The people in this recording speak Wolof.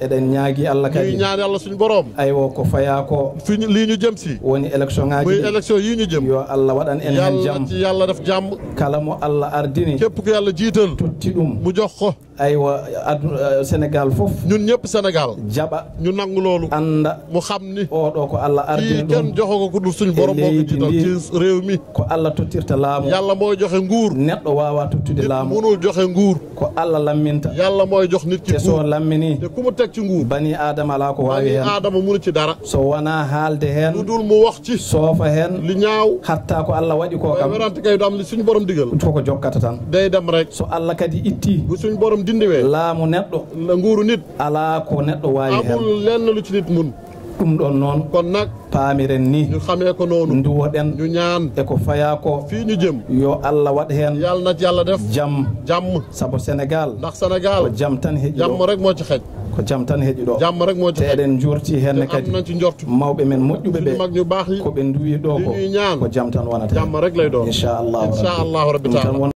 eɗen ñaagui allah ñuy kadi ñaan yàlla suñu borom aywo ko faya ko fi ñu lii ñu jëm si woni élection muy ngaji ɗi élection yii ñu jëm yo allah waɗan en hen yàlla jaam ci yàlla def jàmm kala mo allah ardini képp ku yàlla jiital totti ɗum mu jox ko aywa adu eh, sénégal foof ñun ñëpp Sénégal jaɓa ñu nangu loolu anda mu xam ni oɗo ko allah ardini kii kenn ɗum joxo ko ku dul suñu borom moo ko leydi jiital ndi. ci réew mi ko allah tottirta laamu yàlla mooy joxe nguur neɗɗo wawa tottude nit laamu munul joxe nguur ko allah lamminta yàlla mooy jox nit ki te so nguur lammini te ku mu teg ci nguur bani adama ala ko wawi bani hen aadama munu ci dara so wona haalde lu hen dul mu wax ci soofa hen li ñaaw hatta ko allah waɗi ko waaye kam werante kay du am li suñu borom digal koko jokkata tan day dem rek so allah kadi itti bu suñu borom dindiwee laamu neɗɗo la nguuru nit ala ko neɗɗo wawi hen amul lenn lu ci nit mun ɗum ɗon noon kon nag paamiren ni ñu xamee ko noonu duwoɗen ñu ñaan eko faya ko fii ñu jëm yo allah waɗ hen yàlla na ci yàlla def jaam jàmm saabu sénégal ndax ko Sénégal jaam tan heeƴi jàmm ɗo rek moo ci xej ko jaam tan heeƴi ɗo jàmm rek moo ci te xej eɗen jurti henne te am kadi nañ ci njort mawɓe men moƴƴuɓe suñu mag ɓe ñu baax yi koɓe duwi ɗo li ko ñuy ñaan ko jaam tan wonata jàmm rek lay doon inchallahu incha allahu rabbi taala